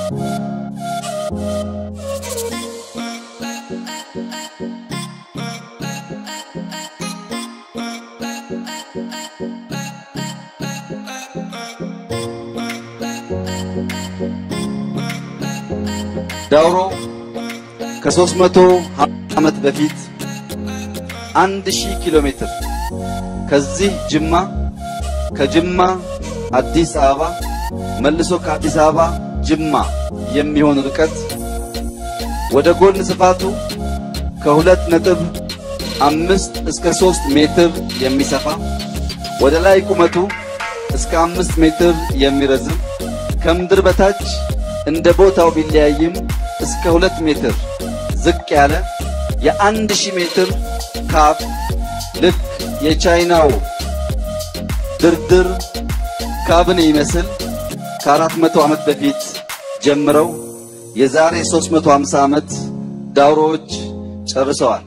ዳውሮ ከሦስት መቶ ዓመት በፊት አንድ ሺህ ኪሎ ሜትር ከዚህ ጅማ ከጅማ አዲስ አበባ መልሶ ከአዲስ አበባ ጅማ የሚሆን ርቀት ወደ ጎን ስፋቱ ከሁለት ነጥብ አምስት እስከ ሦስት ሜትር የሚሰፋ ወደ ላይ ቁመቱ እስከ አምስት ሜትር የሚረዝም ከምድር በታች እንደ ቦታው ቢለያይም እስከ ሁለት ሜትር ዝቅ ያለ የአንድ ሺህ ሜትር ካፍ ልክ የቻይናው ድርድር ካብን ይመስል ከአራት መቶ ዓመት በፊት ጀምረው የዛሬ 350 ዓመት ዳውሮዎች ጨርሰዋል።